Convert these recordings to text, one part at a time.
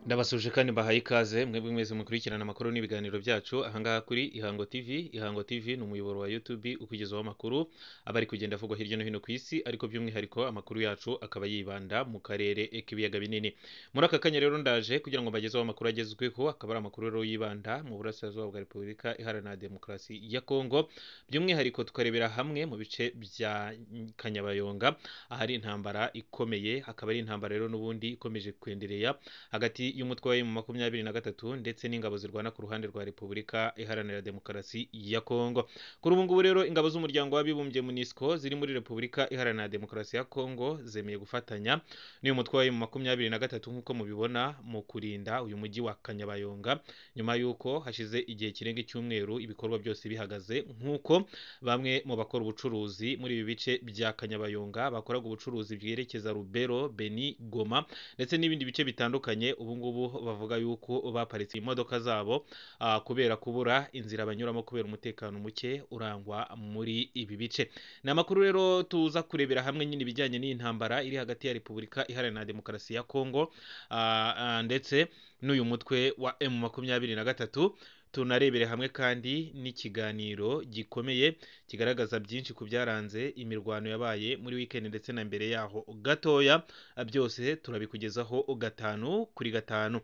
Ndabasuje kandi mbahaye ikaze mwebwe mwese mukurikirana amakuru n'ibiganiro byacu ahangaha kuri Ihango TV. Ihango TV ni umuyoboro wa YouTube ukugezaho amakuru aba ari kugenda avugwa hirya no hino ku isi, ariko by'umwihariko amakuru yacu akaba yibanda mu karere k'ibiyaga binini. Muri aka kanya rero ndaje kugira ngo mbagezeho amakuru agezweho, akaba ari amakuru rero yibanda mu burasirazuba bwa Repubulika Iharanira Demokarasi ya Kongo, by'umwihariko tukarebera hamwe mu bice bya Kanyabayonga ahari intambara ikomeye, hakaba ari intambara rero n'ubundi ikomeje kwendereya hagati y'umutwe wa makumyabiri na gatatu ndetse n'ingabo zirwana ku ruhande rwa Repubulika Iharanira Demokarasi ya Kongo. Kuri ubu ngubu rero ingabo z'umuryango w'abibumbye MONUSCO ziri muri Repubulika Iharanira Demokarasi ya Kongo zemeye gufatanya n'uyu mutwe wa makumyabiri na gatatu nk'uko mubibona mu kurinda uyu mujyi wa Kanyabayonga nyuma y'uko hashize igihe kirenga icyumweru ibikorwa byose bihagaze nk'uko bamwe mu bakora ubucuruzi muri ibi bice bya Kanyabayonga bakoraga ubucuruzi bwerekeza Rubero, Beni, Goma ndetse n'ibindi bice bitandukanye ubu ngubu bavuga yuko baparitse imodoka zabo ah, kubera kubura inzira banyuramo kubera umutekano muke urangwa muri ibi bice. Ni amakuru rero tuza kurebera hamwe nyine ibijyanye n'iyi ntambara iri hagati ya Repubulika Iharanira Demokarasi ya Kongo ah, ah, ndetse n'uyu mutwe wa M makumyabiri na gatatu tunarebere hamwe kandi n'ikiganiro gikomeye kigaragaza byinshi ku byaranze imirwano yabaye muri weekend ndetse na mbere yaho gatoya byose turabikugezaho gatanu kuri gatanu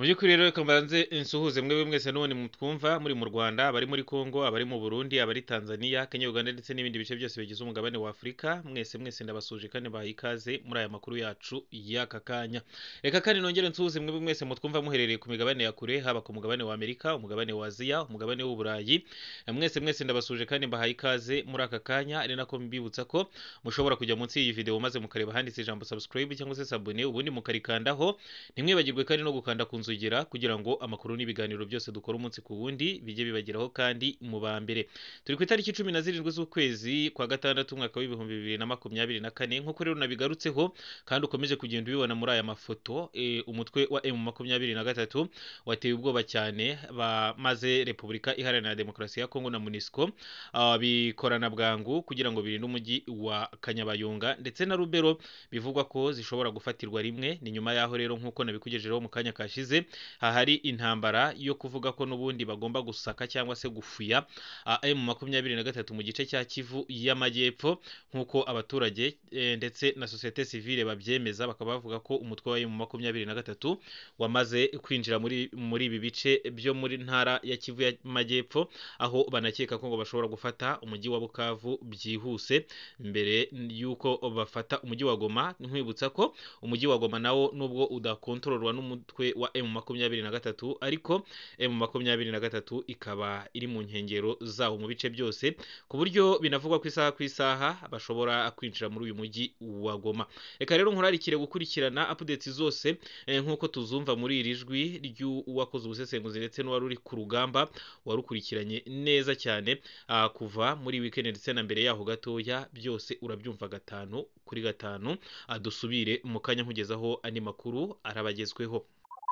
mu by'ukuri rero reka mbanze nsuhuze mwebwe mwese n'ubundi mutwumva muri mu Rwanda abari muri Congo abari mu Burundi abari Tanzania Kenya Uganda ndetse n'ibindi bice byose bigize umugabane wa Afurika mwese mwese ndabasuje kandi bahaye ikaze muri aya makuru yacu y'aka kanya reka kandi nongere nsuhuze mwebwe mwese mutwumva muherereye ku migabane ya kure haba ku mugabane wa Amerika umugabane wa Aziya umugabane w'Uburayi mwese mwese ndabasuje kandi mbahaye ikaze muri aka kanya ari nako mbibutsa ko mushobora kujya munsi y'iyi video maze mukareba handitse ijambo subscribe cyangwa se sabune ubundi mukarikandaho ntimwibagirwe kandi no gukanda ku nzogera kugira ngo amakuru n'ibiganiro byose dukora umunsi ku wundi bijye bibageraho kandi mu ba mbere turi ku itariki cumi na zirindwi z'ukwezi kwa gatandatu umwaka w'ibihumbi bibiri na makumyabiri na kane nk'uko rero nabigarutseho kandi ukomeje kugenda ubibona muri aya mafoto eh, umutwe wa emu makumyabiri na gatatu wateye ubwoba cyane bamaze repubulika iharanira demokarasi ya kongo na munisiko bikorana bwangu kugira ngo birinde umujyi wa kanyabayonga ndetse na rubero bivugwa ko zishobora gufatirwa rimwe ni nyuma yaho rero nk'uko nabikugejejeho mu kanya kashize hahari intambara yo kuvuga ko n'ubundi bagomba gusaka cyangwa se gufuya emu makumyabiri na gatatu mu gice cya kivu y'amajyepfo nk'uko abaturage eh, ndetse na sosiyete sivile babyemeza bakaba bavuga ko umutwe wa emu makumyabiri na gatatu wamaze kwinjira muri muri ibi bice byo muri ntara ya kivu y'amajyepfo aho banakeka ko ngo bashobora gufata umujyi wa bukavu byihuse mbere y'uko bafata umujyi wa goma nkwibutsa ko umujyi wa goma nawo nubwo udakontororwa n'umutwe wa emu makumyabiri na gatatu ariko emu makumyabiri na gatatu ikaba iri mu nkengero zawo mu bice byose ku buryo binavugwa ku isaha ku isaha bashobora kwinjira muri uyu mujyi wa goma reka rero nkurarikire gukurikirana updates zose eh, nk'uko tuzumva muri iri jwi ry'uwakoze ubusesenguzi ndetse n'uwari uri ku rugamba warukurikiranye neza cyane ah, kuva muri weekend ndetse na mbere yaho gatoya byose urabyumva gatanu kuri gatanu Ah, dusubire mu kanya nkugezaho andi makuru arabagezweho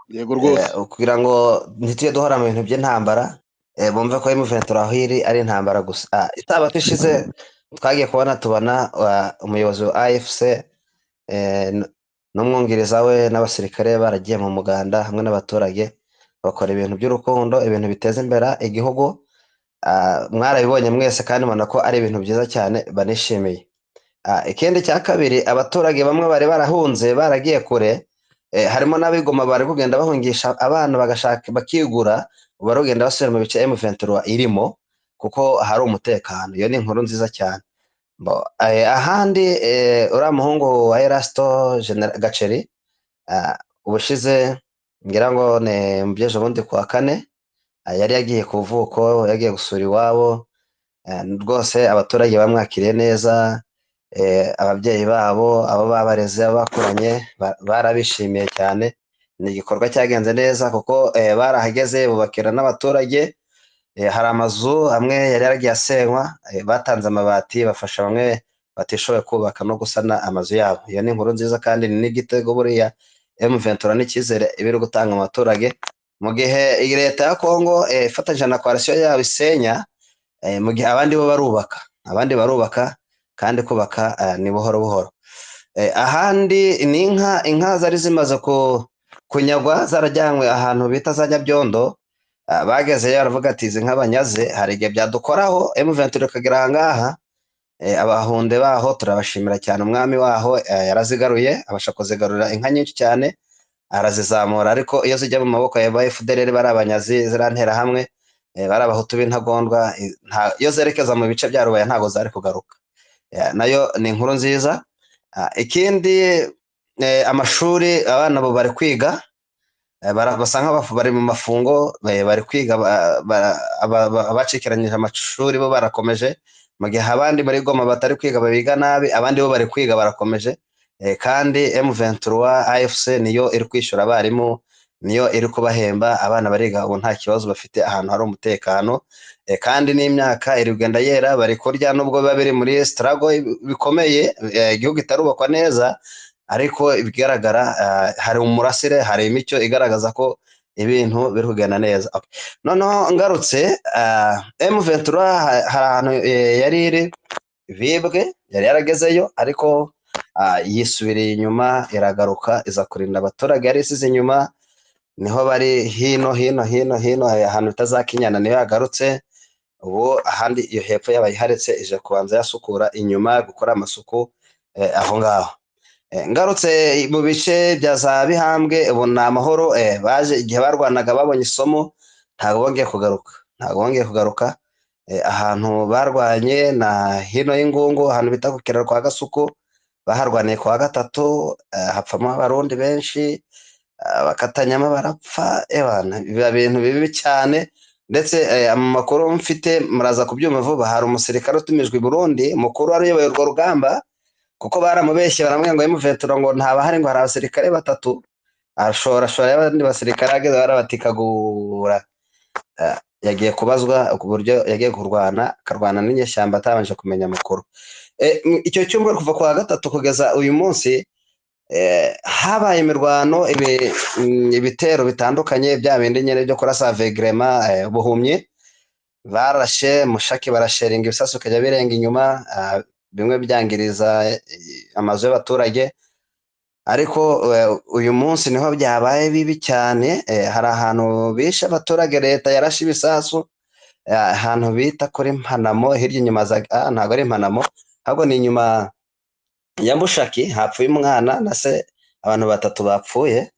yego rwose Eh, kugira ngo ntitujye duhora mu bintu by'intambara eh, bumve ko M23 aho iri ari intambara gusa Ah, isabato ishize twagiye kubona tubona ah, umuyobozi wa AFC eh, n- n'umwungiriza we n'abasirikare baragiye mu muganda hamwe n'abaturage bakora ibintu by'urukundo ibintu biteza imbere igihugu Ah, mwarabibonye mwese kandi mubona ko ari ibintu byiza cyane banishimiye Ah, ikindi cya kabiri abaturage bamwe bari barahunze baragiye kure eh, harimo n'abigoma bari kugenda bahungisha abana bagashaka bakigura barugenda basubira mu bice M23 irimo kuko hari umutekano iyo ni inkuru nziza cyane Bo, eh, ahandi eh, uriya muhungu wa Erasto General Gaceri ah, ubushize ngira ngo ni mu by'ejo bundi kuwa kane ah, yari yagiye ku vuko yagiye gusura iwabo Eh, rwose abaturage bamwakiriye neza eh, ababyeyi babo abo babareze abo bakuranye ba- barabishimiye cyane ni igikorwa cyagenze neza kuko eh, barahageze bubakira n'abaturage eh, hari amazu amwe yari yaragiye asenywa eh, batanze amabati bafasha bamwe batishoboye kubaka no gusana amazu yabo iyo ni inkuru nziza kandi ni n'igitego buriya M23 n'icyizere ibiri gutanga mu baturage mu gihe iyi leta ya Kongo eh, ifatanyije na coalition yabo isenya eh, mu gihe abandi bo barubaka abandi barubaka kandi kubaka eh, ni buhoro buhoro eh, ahandi ni inka inka zari zimaze ku kunyagwa zarajyanywe ahantu bita za nyabyondo ah, bagezeyo baravuga ati izi nka banyaze hari igihe byadukoraho M23 ikagera ahangaha eh, abahunde baho turabashimira cyane umwami waho eh, yarazigaruye abasha kuzigarura inka nyinshi cyane arazizamura ariko iyo zijya mu maboko ya ba FDLR bari abanyazi zirantera hamwe eh, bari abahutu b'intagondwa eh, nta- iyo zerekeza mu bice bya rubaya ntabwo zari kugaruka Eh, nayo ni inkuru nziza Ah, ikindi eh, amashuri abana bo bari kwiga eh, bara- basa nk'abafu bari mu mafungo eh, bari kwiga ba- ba- aba- aba- abacikiranyije amashuri bo barakomeje mu gihe abandi muri goma batari kwiga babiga nabi abandi bo bari kwiga barakomeje eh, kandi M23 AFC niyo iri kwishyura abarimu niyo iri kubahemba abana bariga ubu nta kibazo bafite ahantu hari umutekano eh, kandi n'imyaka iri kugenda yera bari kurya nubwo biba biri muri struggle bikomeye eh, igihugu itarubakwa neza ariko ibigaragara ah, hari umurasire hari imico igaragaza ko ibintu biri kugenda neza Okay. noneho ngarutse ah, M23 ha- hari ahantu eh, yari iri vibwe yari yaragezeyo ariko ah, yisubiriye inyuma iragaruka iza kurinda abaturage yari isize inyuma niho bari hino hino hino hino eh, ahantu itazakinyana niho yagarutse ubu ahandi iyo hepfo yabayiharetse ije kubanza yasukura inyuma gukora amasuku eh, aho ngaho Eh, ngarutse mu bice bya za bihambwe ubu ni amahoro eh, baje igihe barwanaga babonye isomo ntabwo bongeye kugaruka ntabwo bongeye kugaruka eh, ahantu barwanye na hino y'ingungu ahantu bita ku kiraro kwa gasuku baharwaniye ku wa gatatu eh, hapfamo abarundi benshi ah, bakatanyamo barapfa ebana biba bintu bibi cyane ndetse eh, mu makuru mfite muraza kubyuma vuba hari umusirikare utumijwe i burundi mukuru wari uyoboye urwo rugamba kuko baramubeshye baramubwira ngo M23 ngo ntabahari ngo hari abasirikare batatu ashorashora abandi basirikare ageze barabatikagura Eh, yagiye kubazwa ku buryo yagiye kurwana akarwana n'inyeshyamba atabanje kumenya amakuru Eh, m- icyo cyumweru kuva ku wa gatatu kugeza uyu munsi eh, habaye imirwano ibi- mm, ibitero bitandukanye bya bindi nyine byo kurasa vegrema buhumye barashe mushaki barasheringa ibisasu bikajya birenga inyuma ah, bimwe byangiriza eh, amazu y'abaturage ariko eh, uyu munsi niho byabaye bibi cyane eh, hari ahantu bishe abaturage leta yarashe ibisasu eh, ahantu bita kuri mpanamo hirya inyuma za ah, ntabwo ari mpanamo ahubwo ni inyuma ya mushaki hapfuye umwana na se abantu batatu bapfuye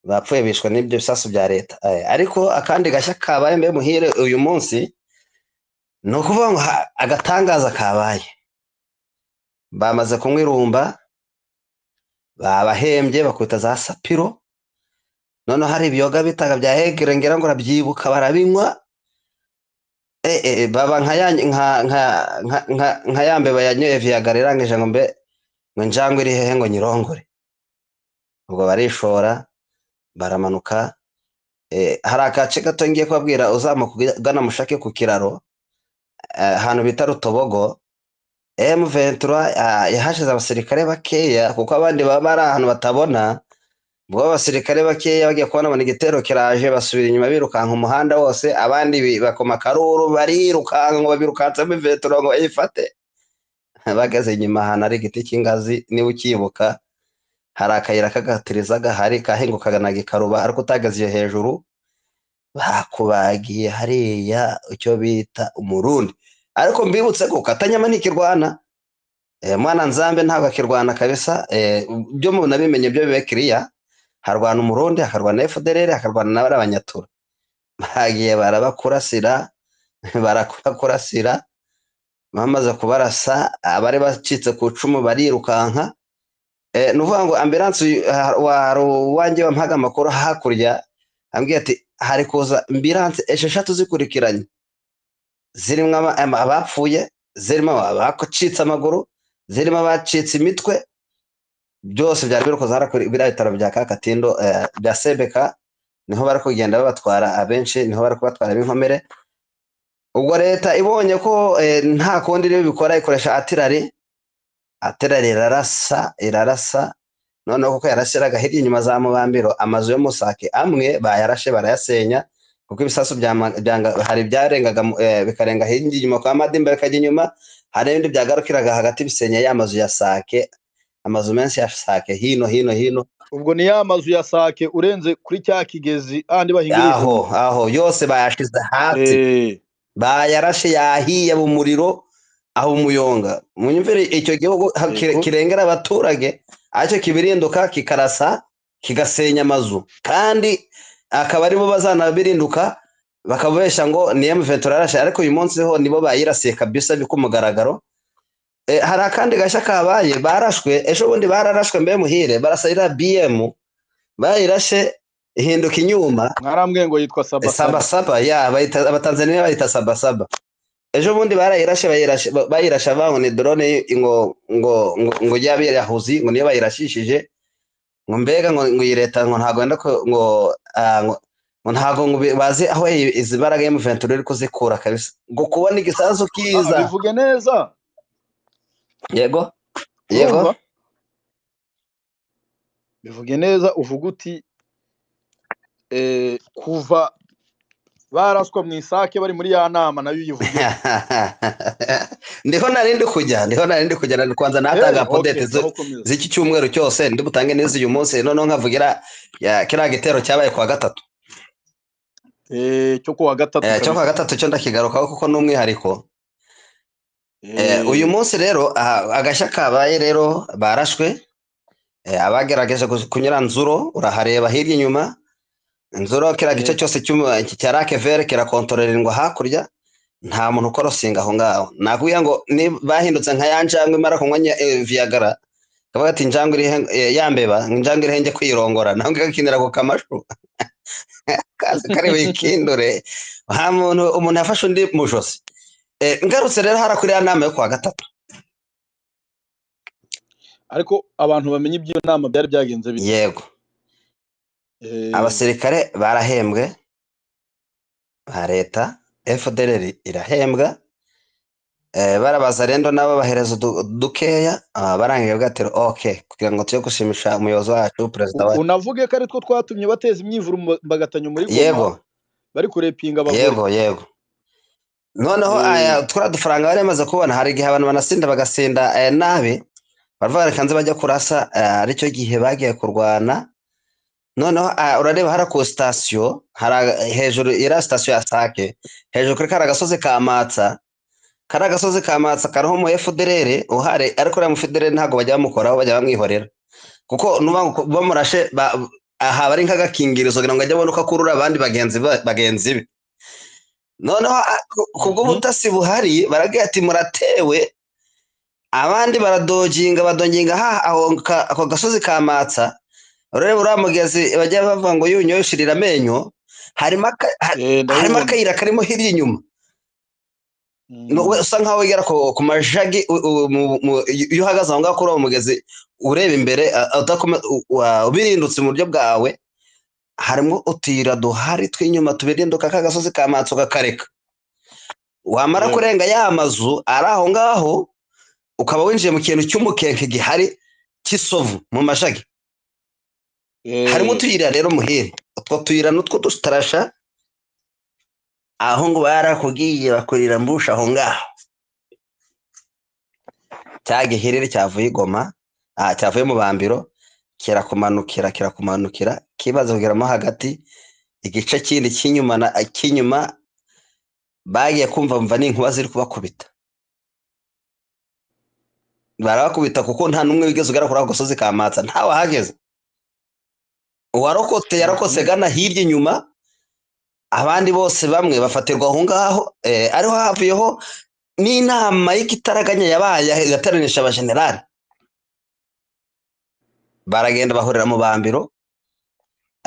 bapfuye bishwe n'ibyo bisasu bya leta Eh, ariko akandi gashya kabaye mbe muhire uyu munsi ni ukuvuga ngo ha- agatangaza kabaye bamaze kunywa irumba babahembye bakubita za sapiro noneho hari ibiyoga bitaga bya hegere ngira ngo urabyibuka barabinywa e, e, e, baba nka ya nka nka nka nka, nka ya mbeba yanyoye viyaga irangije ngo mbe ngo injangwe iri hehe ngo nyirongore ubwo barishora baramanuka e, hari akace gato ngiye kubabwira uzamuka ugana mushake ku kiraro eh, ahantu bita rutobogo M23 ah, yahashize abasirikare bakeya kuko abandi baba bari ahantu batabona ubwo abasirikare bakeya bagiye kubona ngo igitero kiraje basubira inyuma birukanka umuhanda wose abandi bi- bakoma akaruru barirukanka ngo babirukansemo M23 ngo bayifate bageze inyuma ahantu hari igiti cy'ingazi niba ukibuka hari akayira kagatiriza gahari kahingukaga na gikaruba ariko utageze iyo hejuru bakubagiye hariya icyo bita umurundi ariko mbibutse ko katanyama ntikirwana Eh, mwana nzambe ntabwo akirwana kabisa eh, byo mubona bimenye byo bibe kiriya harwana umurundi hakarwana fdrr hakarwana n'abari abanyatura bagiye barabakurasira barakurasira bamaze kubarasa abari bacitse ku icumu barirukanka eh, ni ukuvuga ngo ambiranse wari uwanjye wampaga amakuru hakurya ambwiye ati hari kuza ambiranse esheshatu zikurikiranye zirimo aba- ama- abapfuye zirimo abacitse amaguru zirimo abacitse imitwe byose byari biri kuzahara kuri biriya bitaro bya kakatindo eh, bya sebeka niho bari kugenda babatwara abenshi niho bari kubatwara b'inkomere ubwo leta ibonye ko eh, nta kundi iriyo bikora ikoresha atirari atirari irarasa irarasa noneho kuko yarashyiraga hirya inyuma za mubambiro amazu yo musake amwe bayarashe barayasenya kuko ibisasu byama- byanga- hari byarengaga mu- eh, bikarenga hirya inyuma kwa madimba bikajya inyuma hari ibindi byagarukiraga hagati bisenya ya mazu ya sake amazu menshi ya sake hino hino hino ubwo ni ya mazu ya sake urenze kuri cya kigezi ahandi bahingiriza aho aho yose bayashize hasi bayarashe yahiye mu muriro aho umuyonga munyumvire icyo gihugu ha- ki- Yego. kirengera abaturage aricyo kibirinduka kikarasa kigasenya amazu kandi akaba aribo bazanabirinduka bakababesha ngo ni M23 yarashe ariko uyu munsi ho nibo bayirasiye kabisa ku mugaragaro Eh, hari akandi gashya kabaye barashwe ejo bundi bararashwe mbe muhire barasayira BM bayirashe ihinduka inyuma mwarambwiye ngo yitwa sabasaba sabasaba ya bayita abatanzaniya bayita sabasaba ejo bundi barayirashe bayirashe- ba- bayirashe bango ni drone ngo ngo ngo ngo y'abirahuzi ngo niyo bayirashishije ngo mbega ngo ngo iyi leta ngo ntago wenda ko ngo ah, ngo ngo ntago ngo bi- bazi aho iyi- izi mbaraga y'umuventura iri kuzikura kabisa ngo kubona igisasu Ah, kiza bivuge neza yego yego urumva? bivuge neza uvuga uti eh, kuva baraswa mu isake bari muri ya nama nayo uyivuge ndiho nari ndi kujya ndiho nari ndi kujya nari kwanza natanga podete zo z'iki cyumweru cyose ndi butange neza uyu munsi noneho nkavugira ya, kiriya gitero cyabaye kuwa gatatu cyo kuwa gatatu Eh, cyo kabisa. kuwa gatatu cyo ndakigarukaho kuko ni umwihariko Eh, Eh, uyu munsi rero aha, agashya kabaye rero barashwe Eh, abagerageje gu- kunyura nzuro urahareba hirya inyuma nzuro kiriya gice Eh. cyose cy'umu- cya rakevere kirakontororerwa hakurya nta muntu ukorosinga aho ngaho nakubwira ngo ni bahindutse nka ya njangwe imara kunywa nya- eh, viyagara kavuga ati njangwe irihe- eh, yambeba njangwe irihenge kwirongora nawe ngakinira ku kamashu kazi kari wikindure nta muntu umuntu yafashe undi mu josi Eh, ngarutse rero hara kuri ya nama yo kuwa gatatu ariko abantu bamenye iby'iyo nama byari byagenze bite yego Eh, abasirikare barahembwe ba leta fdr irahembwa Eh, barabaza rero nabo bahereza udu- dukeya ah, barangije bwatero ok kugira ngo tujye gushimisha umuyobozi wacu perezida u- wacu unavuge ko aritwo twatumye bateza imyivurumbagatanyo muri yego goma bari kurepinga abagore yego yego noneho Eh. aya turiya dufaranga bari bamaze kubona hari igihe abantu banasinda bagasinda eh, nabi baravuga reka nze bajya kurasa eh, aricyo gihe bagiye kurwana noneho ah, urareba hara ku sitasiyo hari aga- hejuru iriya sitasiyo ya sake hejuru kuri kariya gasozi ka matsa kariya gasozi ka matsa kariho umu efuderere uhari ariko uriya mufederere ntabwo bajya bamukoraho bajya bamwihorera kuko nuba ngo bamurashe ba- aha bari nk'agakingirizo kugira ngo ajye abone uko akurura abandi bagenzi ba- bagenzi be noneho a- ku- ku Mhm. bw'ubutasi buhari baragira ati muratewe abandi baradojinga badonginga ha aho ka- ako gasozi ka matsa ureba uriya mugezi bajya bavuga ngo yunyoye ushirira amenyo harimo aka- ha- Eh, harimo ndabibona akayira karimo hirya inyuma Mm. No, we- usa nkaho wegera ku ku majagi u- u- mu- mu- iyo uhagaze aho ngaho kuri uwo mugezi ureba imbere a- a- udakome- u- wa- ubirindutse mu buryo bwawe harimo utuyira duhari tw'inyuma tubirinduka ka gasozi ka matsi ukakareka wamara Yego. kurenga ya mazu ari aho ngaho ukaba winjiye mu kintu cy'umukenke gihari cy'isovu mu mashagi Eh, harimo utuyira rero muhire utwo tuyira nutwo dutarasha aho ngo barakubwiye bakurira mbusha aho ngaho cya gihiriri cyavuye i Goma ah, cyavuye mu bambiro kirakumanukira kirakumanukira kibaza kugeramo hagati igice kindi cy'inyuma na cy'inyuma bagiye kumva mva n'inkuba ziri kubakubita barabakubita kuko nta n'umwe wigeze ugera kuri ako gasozi ka matsa ntawe ahageze uwarokotse yarokotse gana hirya inyuma abandi bose bamwe bafatirwa aho ngaho eh, ariho havuyeho n'inama y'igitaraganya yabaye igateranishije abajenerali baragenda bahurira mu bambiro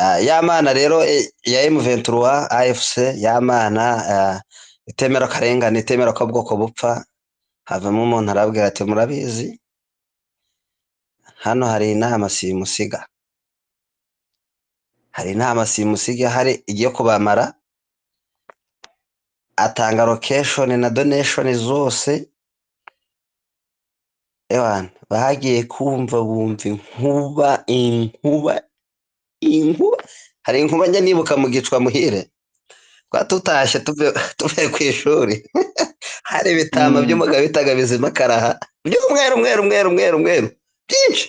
Ah, ya mana rero eh, ya M23 AFC ya mana ah, itemera karengane itemera ko bwoko bupfa havamo umuntu arabwira ati murabizi hano hari inama simusiga hari inama simusiga hari igiye kubamara atanga location na donation zose ewana bagiye kumva bumva inkuba inkuba inkuba hari inkuba njya nibuka mu gicwa muhire twatutashye tuve- tuvuye ku ishuri hari ibitama Mm. by'umugabo bitaga bizima karaha by'umweru umweru umweru umweru umweru byinshi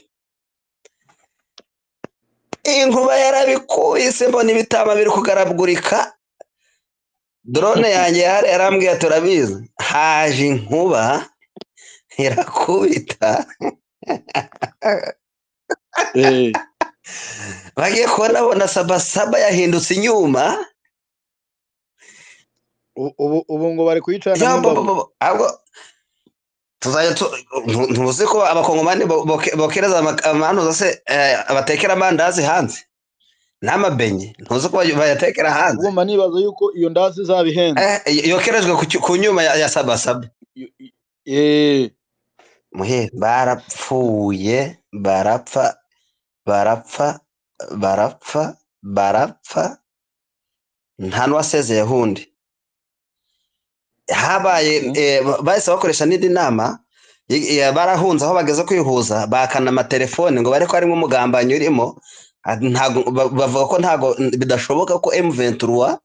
inkuba yarabikuye isi mbona ibitama biri kugaragurika dorone yanjye yari yarambwiye ati urabizi haje inkuba irakubita bagiye kubona abona sabasaba yahindutse inyuma ubu ubu ngo bari kuyicarana Yo, bo- n'imbavu bo- bo- ahubwo tuzajya tu- ntu- ntuzi ko abakongomani bo- boke- bokereza ama- amanuza se eh, batekera amandazi hanze n'amabenye ntuzi ko bay- bayatekera hanze ugomba nibaza yuko iyo ndazi izaba ihenze Eh, y- yokerejwe ku cy- ku nyuma ya ya sabasaba Yo- i- eh, muhe barapfuye barapfa barapfa barapfa barapfa nta n'uwasezeyeho undi habaye Mhm. eh, ba- bahise bakoresha n'indi nama i- i- barahunze aho bageze kwihuza bakana amatelefoni ngo bare ko harimo umugambanyi urimo ah, ntago- ba- bavuga ko ntago n- bidashoboka ko M23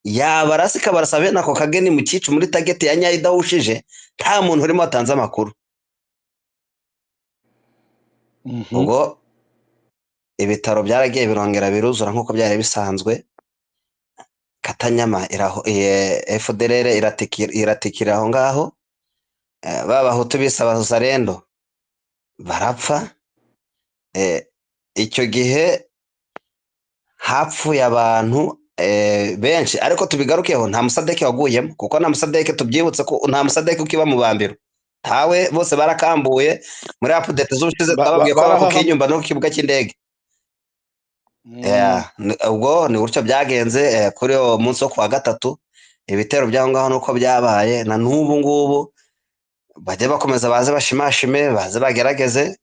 yabarasa ikabarasa bene ako kageni mu cyicu muri tageti ya nyayo idahushije nta muntu urimo watanze amakuru mhm. ubwo ibitaro byaragiye birongera biruzura nk'uko byari bisanzwe katanyama iraho eh, FDLR iratikira iratikira aho ngaho Eh, ba bahutu bise abazarendo barapfa Eh, icyo gihe hapfuye abantu eh, benshi ariko tubigarukeho nta musadeke waguyemo kuko nta musadeke tubyibutse ko nta musadeke ukiba mu bambiro ntawe bose barakambuye muri apudete Ba- z'ubushize ba- twababwiye ko barahahama. kukinyumba no ku kibuga cy'indege Mm. Yeah, ni- ubwo ni gutyo byagenze eh, kuri uwo munsi wo kuwa gatatu ibitero by'aho ngaho nuko byabaye na n'ubu ngubu bajye bakomeza baze bashimashime baze bagerageze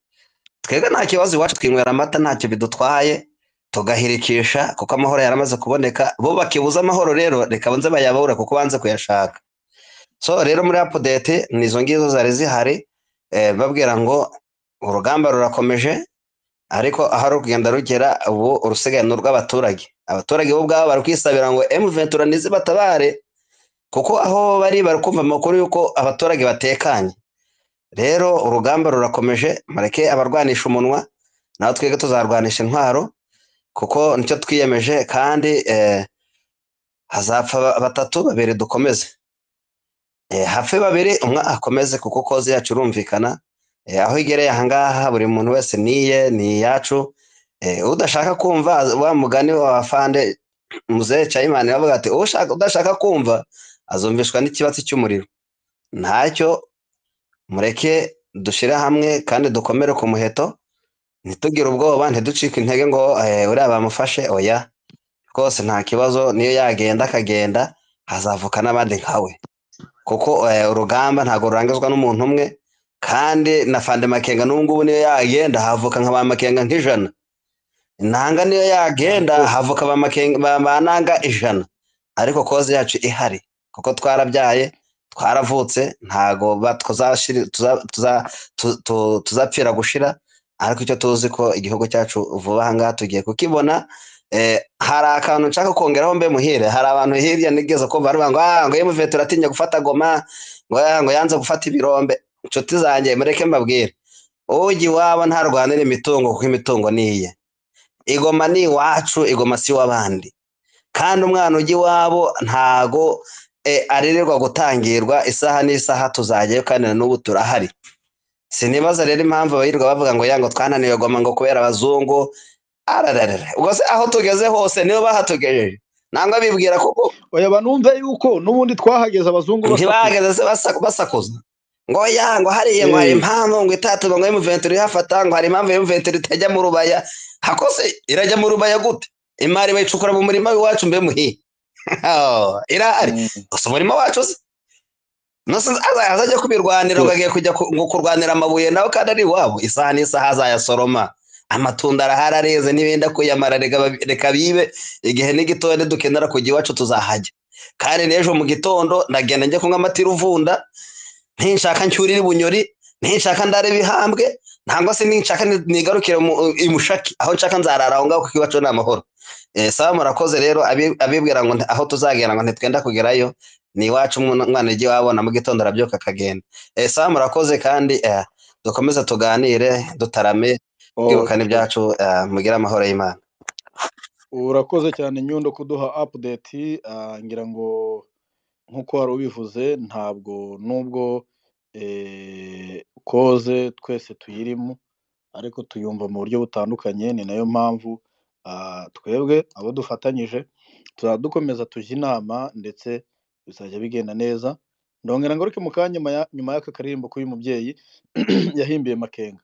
twebwe nta kibazo iwacu twinywera amata ntacyo bidutwaye tugahirikisha kuko amahoro yaramaze kuboneka bo bakibuza amahoro rero reka banze bayabura kuko banze kuyashaka so rero muri apudete ni izo ngizo zari zihari eh, babwira ngo urugamba rurakomeje ariko aho rugenda rugera ubu urusigaye ni urw'abaturage abaturage bo ubwabo bari kwisabira ngo emuventura ntizibatabare kuko aho bari bari kumva amakuru y'uko abaturage batekanye rero urugamba rurakomeje mureke abarwanisha umunwa nawe twebwe tuzarwanisha intwaro kuko nicyo twiyemeje kandi eh, hazapfa ba- batatu babiri dukomeze Eh, hapfe babiri umwe akomeze kuko koze yacu irumvikana Eh, aho igereye ahangaha buri muntu wese niye ni iyacu Eh, udashaka kumva az- wa mugani w'abafande muzehe cayimani bavuga ati "Ushaka- udashaka kumva azumvishwa n'ikibatsi cy'umuriro ntacyo mureke dushyire hamwe kandi dukomere ku muheto ntitugire ubwoba ntiducike intege ngo "Eh, uriya bamufashe oya rwose nta kibazo niyo yagenda akagenda hazavuka n'abandi nkawe kuko eh, urugamba ntabwo rurangizwa n'umuntu umwe kandi na fande makenga n'ubu ngubu niyo yagenda havuka nka ba makenga nk'ijana nanga niyo yagenda Murakoze. havuka ba makenga ba, ba nanga ijana ariko koze yacu ihari kuko twarabyaye twaravutse ntago ba- tuzashira- tuza- tuza- tu- tu- tuzapfira gushira ariko icyo tuzi ko igihugu cyacu vuba aha ngaha tugiye kukibona Eh, hari akantu nshaka kongeraho mbe muhire hari abantu hirya nigeze kumva bari ngo ah ngo yemuve turatinya gufata goma ngo ah ngo yanze gufata ibirombe inshuti zanjye mureke mbabwire ujya iwabo ntarwanira imitungo kuko imitungo ni iye igoma ni iwacu igoma si iw'abandi kandi umwana ujya iwabo ntago eh, arererwa gutangirwa isaha n'isaha tuzajyayo kandi na n'ubu turahari sinibaza rero impamvu abayirirwa bavuga ngo ya ngo twananiwe goma ngo kubera abazungu arararara ubwo se aho tugeze hose nibo bahatugejeje nangwa bibwira ko ko oya banumve yuko n'ubundi twahageze abazungu basakuza ntibahageze se basa- basakuza ngo ya ngo hariya ngo hari Eh. impamvu ngo itatuma ngo emuventuri ihafata ngo hari impamvu emuventuri itajya mu rubaya hakose irajya mu rubaya gute imari bayicukura mu murima w'iwacu mbe muhiye Oh, irahari Mm. gusa umurima wacu se Nose aza- azajya kubirwanira ngo agiye kujya ku- ngo kurwanira amabuye nawe kandi ari iwabo isaha n'isaha azayasoroma amatunda arahari areze n'ibindi akuyamara reka babi- reka bibe igihe n'igitondo dukenera kujya iwacu tuzahajya kandi n'ejo mu gitondo ndagenda njye kunywa amata iruvunda ninshaka ncyurire bunyori ninshaka ndare bihambwe ntabwo se ninshaka ni- nigarukire mu imushaki aho nshaka nzarara aho ngaho kuko iwacu ni amahoro Eh, sawa murakoze rero abi- abibwira ngo nti- aho tuzagenda ngo ntitwenda kugerayo ni iwacu umwana ugiye wabona mu gitondo arabyuka akagenda Eh, sawa murakoze kandi eh, dukomeze tuganire dutarame twibukana ibyacu eh, mugire amahoro y'imana urakoze cyane nyundo kuduha apudeti ngira ngo nk'uko wari ubivuze ntabwo nubwo eh, koze twese tuyirimo ariko tuyumva mu buryo butandukanye ni nayo mpamvu ah, twebwe abo dufatanyije tuzadukomeza tujya inama ndetse bizajya bigenda neza ndongera ngo ariko mu kanya nyuma ya- nyuma y'aka karirimbo k'uyu mubyeyi yahimbiye makenga